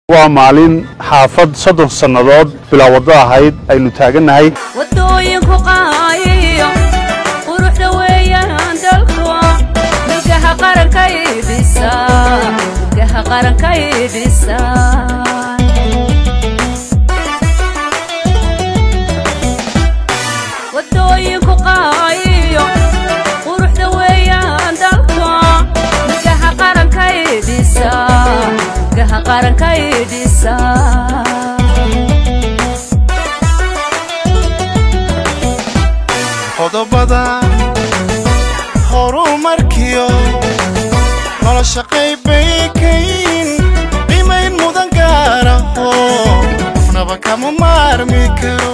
waa maalin xaafad soddon sannadood bilaa waddo ahayd aynu taagannahay waddooyinku qaayiyo quruxda weeyaan dalku milgaha qarankay dhisa milgaha qarankay dhisa waddooyinku qaayiyo quruxda weeyaan dalku milgaha qarankay dhisa milgaha qarankay dhisa qodobada horumarkiyo nolosha qaybbay kayin qiimayn mudan gaaraho qofnaba kama maarmi karo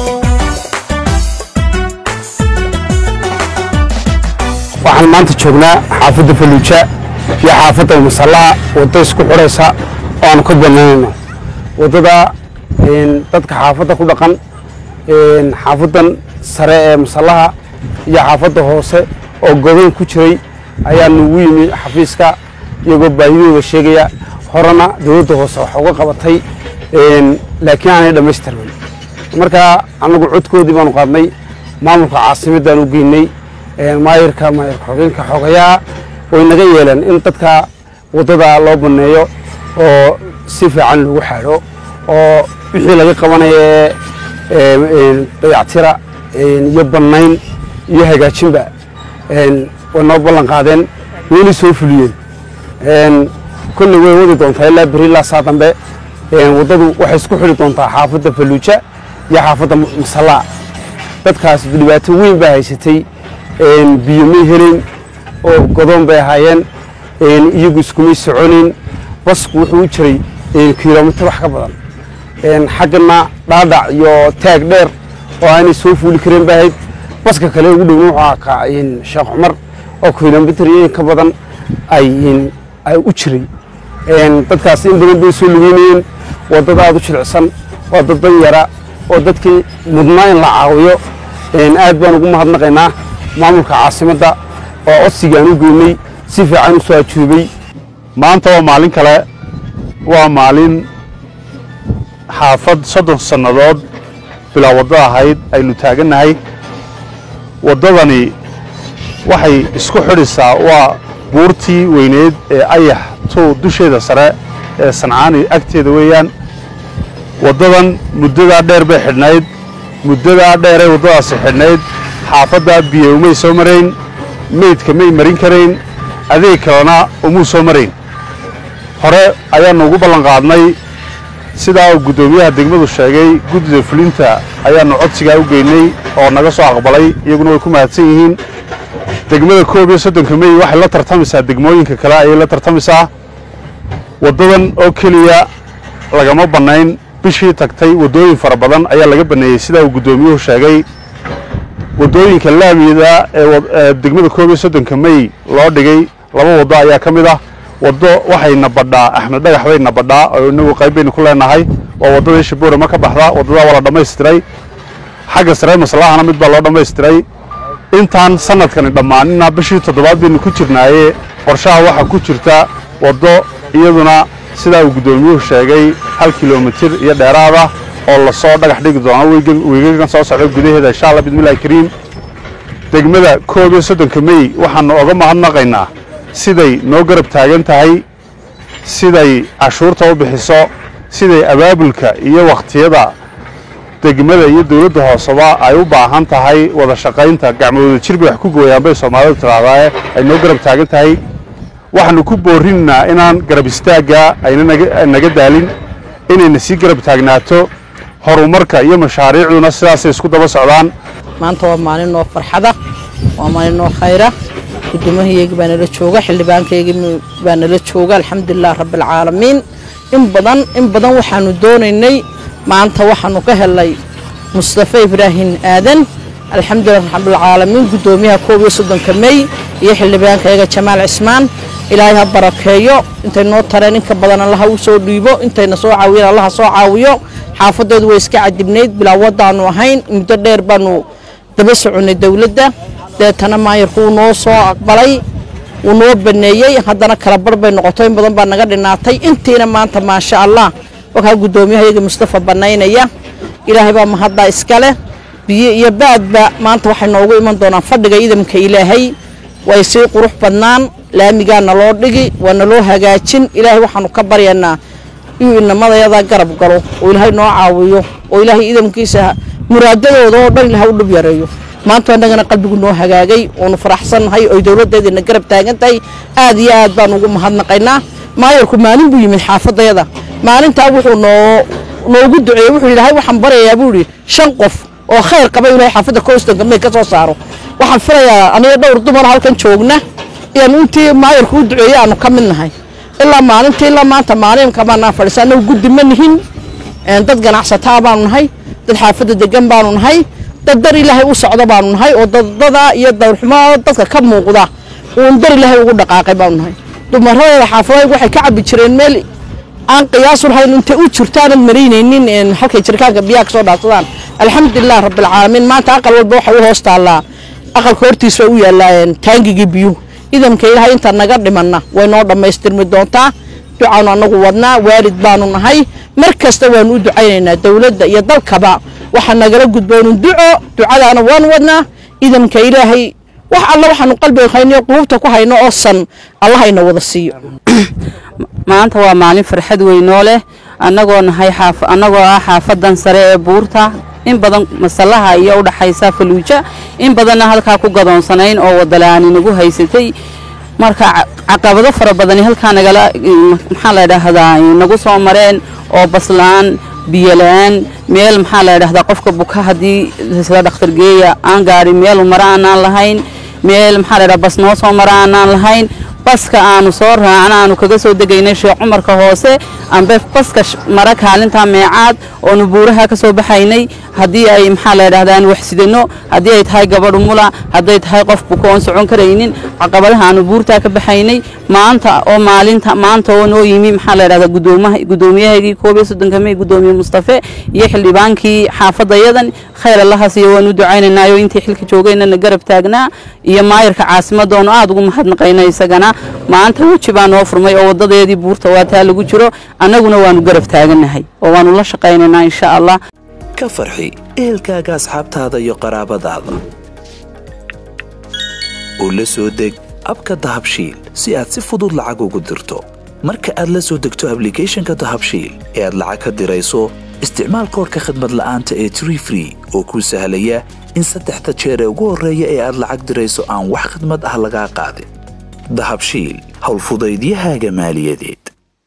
waxaan maanta joognaa xaafadda faluuja iyo xaafadda masallaa waddo isku xidhaysa oo aan ka banaanayno waddada dadka xaafadda ku dhaqan xaafaddan sare ee masallaha iyo xaafadda hoose oo godan ku jiray ayaa nugu yimi xafiiska iyagoo baahidooda sheegaya horena dowladda hoose wax uga qabatay laakiin aanay dhammaystirmin marka annagu codkoodii baanu qaadnay maamulka caasimaddaan u geynay maayirka maayirka xogeenka xogayaa way naga yeeleen in dadka waddada loo banneeyo oo si fiican lagu xaadho oo wixii laga qabanaya ee dayactira iyo bannayn iyo hagaajinba way noo ballan qaadeen weli soo fuliyeen kolley way wadi doontaa ilaa beri ilaa saa dambe waddadu waxay isku xidhi doontaa xaafadda faluuja iyo xaafadda masallaa dadkaas dhibaato weyn baa haysatay biyo may helayn oo godoon bay ahaayeen iyagu iskumay soconayn basku wuxuu u jiray kilomitir wax ka badan xaggana dhaadhac iyo taag dheer oo aanay soo fuuli kareen ba ahayd baska kale ugu dhowna wuxuu ahaa sheekh cumar oo kilomitir iyo in ka badan ay u jiray dadkaas in badan bay soo lugeynayeen waddada aad u jilicsan waa dad dan yara oo dadkii mudnaa in la caawiyo aad baan ugu mahadnaqaynaa maamulka caasimadda oo codsigaan u geynay si fiican u soo ajuubay maanta waa maalin kale waa maalin xaafad soddon sannadood bilaa waddo ahayd aynu taagannahay waddadani waxay isku xidhisaa waa buurtii weyneed ee ayax tow dusheeda sare ee sancaani agteeda weeyaan waddadan muddadaa dheer bay xidhnayd muddadaa dheeray waddadaasi xidhnayd xaafadda biyo umay soo marayn meydka may marin karayn adeeg kalena umuu soo marayn hore ayaannu ugu ballan qaadnay sidaa uu guddoomiyaha degmadu sheegay guddida fulinta ayaannu codsigaa u geynay oo naga soo aqbalay iyaguna way ku mahadsan yihiin degmada koob iyo soddonka mey waxay la tartamaysaa degmooyinka kale ayay la tartamaysaa waddadan oo keliya lagama bannayn bishii tagtay waddooyin fara badan ayaa laga banneeyey sidaa uu guddoomiyuhu sheegay waddooyinka laamiyada ee degmada koob iyo soddonka mey loo dhigay laba waddo ayaa ka mid ah waddo waxay nabadhaa axmed dhagax bay nabadhaa oo inagu qayb baynu ku leenahay waa waddadii shabuurama ka baxda waddadaa waa la dhammaystiray xagga sare maslahana mid baa loo dhammaystiray intaan sanadkani dhammaanina bishii toddobaad baynu ku jirnaaye qorshaha waxaa ku jirta waddo iyaduna sidaa uu guddoomiyuhu sheegay hal kilomitir iyo dheeraada oo lasoo dhagax dhigi doono weegagan soo socda gudaheeda insha allah bismillahi kariim degmada koob iyo soddonka mey waxaannu oga mahadnaqaynaa siday noo garab taagan tahay siday cashuurta u bixiso siday abaabulka iyo wakhtiyada degmada iyo dawladda hooseba ay u baahan tahay wada shaqaynta gacmooda jir bay wax ku gooyaan bay soomaalidu tidhahdaaye ay noo garab taagan tahay waxaannu ku boorinaynaa inaan garab istaagga ayna naga daalin inayna sii garab taagnaato horumarka iyo mashaariicduna sidaasay isku daba socdaan maanta waa maalin noo farxada waa maalin noo khayra guddoomiyahayaga baa nala jooga xildhibaankayaga baa nala jooga alxamdulilah rabbialcaalamiin in badan in badan waxaanu doonaynay maanta waxaanu ka helnay mustafa ibraahim aadan alxamdulilah rabbilcaalamiin guddoomiyaha koob iyo soddonka mey iyo xildhibaankayaga jamaal cismaan ilaahay ha barakeeyo intay noo tareen inka badan allaha u soo dhiibo intayna soo caawiyeen allaha soo caawiyo xaafadeedu way iska cadibnayd bilaa waddaanu ahayn muddo dheer baanu daba soconnay dowladda deetana maayarku uu noo soo aqbalay wuu noo baneeyey haddana kala bar bay noqoto in badan baa naga dhinaatay intiina maanta maasha allah wakaa guddoomiyahayaga mustafa banaynaya ilaahay baa mahaddaa iskale biyo iyo baadba maanta waxay noogu iman doonaan fadhiga idamka ilaahay way sii qurux badnaan laamigaa naloo dhigi waa naloo hagaajin ilaahay waxaanu ka baryanaa inuu inamadayada garab galo oo ilaahay noo caawiyo oo ilaahay idamkiisa muraadadooda oo dhan ilaahay u dhib yareeyo maanta annagana qalbigu noo hagaagay oonu faraxsannahay oy dowladdeediina garab taagan tahay aad iyo aad baan ugu mahadnaqaynaa maayarku maalin buu yimid xaafadayada maalintaa wuxuu noo noogu duceeyey wuxuu yidhahay waxaan baryayaa buu yidhi shan qof oo khayr qaba inuu xaafadda coastonka may ka soo saaro waxaan filayaa aniga dhowr dumar halkan joogna iyaan intii maayarku u duceeyey aanu ka mid nahay ilaa maalintii ilaa maanta maalinka baanaa fadhiisa annagu guddi ma nihin dad ganacsataa baanu nahay dad xaafadda degan baanu nahay dad dar ilaahay u socda baanu nahay oo dadada iyo dawrxumo dadka ka muuqda uun dar ilaahay ugu dhaqaaqay baanu nahay dumaradeeda xaafadaygu waxay ka cabbi jireen meel aan qiyaasu lahayn intay u jirto aanad maraynaynin halkay jirkaanka biyaha ka soo dhaafsadaan alxamdulilah rabbilcaalamiin maanta aqal walba waxay u hoos taallaa aqalka hortiisa u yaallaa taangigii biyuhu idamka ilaahay inta naga dhimanna way noo dhammaystirmi doontaa ducaanu annagu wadnaa waalid baanu nahay mar kasta waanu u ducaynaynaa dowladda iyo dalkaba waxaa nagala gudboonu duco ducadaana waanu wadnaa idamka ilaahay wax alla waxaanu qalbiga hayno qulubta ku hayno oo san allahayna wada siiyo maanta waa maalin farxad weynoo leh annagoo nahay xaaf annagoo ah xaafadan sare ee buurta in badan masallaha iyo u dhaxaysa faluuja in badanna halkaa ku gadoonsanayn oo wadalaani nagu haysatay marka caqabado fara badani halkaa nagala maxaa la dhahdaa nagu soo mareen oo baslaan biyola-aan meel maxaa la dhahdaa qofka buka haddii sida dhakhtar geeya aan gaadhin meel mara aanaan lahayn meel maxaa la dhahdaa bas noo soo mara aanaan lahayn baska aanu soo raacna aanu kaga soo degaynay sheekh cumarka hoose ambe baska mara kaalinta meecaad oonu buuraha ka soo baxaynay haddii ay maxaa la dhahdaa aan waxsidano haddii ay tahay gabadh mula hadday tahay qof buka oon socon karaynin caqabadaha aanu buurtaa ka baxaynay maanta oo maalinta maanta oo noo yimi maxaa la dhahdaa gudoomaha gudoomiyahagii koob iyo soddonka may gudoomiye mustafe iyo xildhibaankii xaafadayadan khayr allaha siiyo waanu ducaynaynaayo intii xilka joogaynana garab taagnaa iyo maayarka caasimadda oonu aada ugu mahadnaqayna isagana maanta weji baa noo furmay oo wadadeedii buurta waa taa lagu jiro annaguna waanu garab taaganahay oo waanu la shaqaynaynaa insha allah ka farxi ehelkaaga asxaabtaada iyo qaraabadaada oo la soo deg abka dahabshiil si aad si fudud lacag ugu dirto marka aad la soo degto ablicathonka dahabshiil ee aad lacag ka dirayso isticmaal koorka khadmad la'aanta ee tree free oo kuu sahlaya in saddexda jeer ee ugu horreeya ee aad lacag dirayso aan wax khadmad ah lagaa qaadin dahabshiil howlfudaydiyahaaga maaliyadeed